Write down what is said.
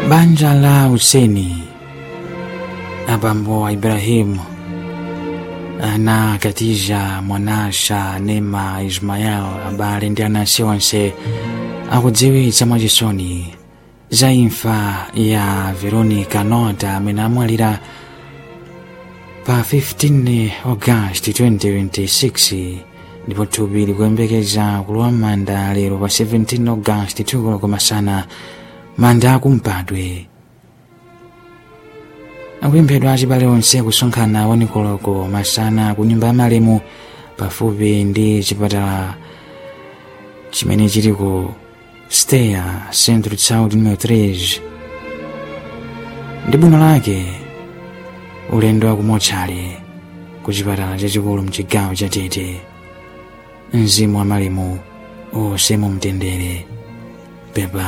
Banja la Huseni, abambo wa Ibrahimu ana Katija Mwanasha Nema Ismael abale ndi anansi onse akudziwitsa mwachisoni za imfa ya Veronica Nota amene amwalira pa 15 August 2026 ndipo thupi likuyembekeza kulowa m'manda lero pa 17 August tukulo kumasana manda akumpadwe akupemphedwa achibale onse kusonkhana wanikoloko masana ku nyumba ya malemu pafupi ndi chipatala chimene chili ku steya centro de saúde número 3 ndi bwino lake ulendo wa kumotchale ku chipatala chachikulu mchigawo cha tete mzimu wa malemu onse mumtendere pepa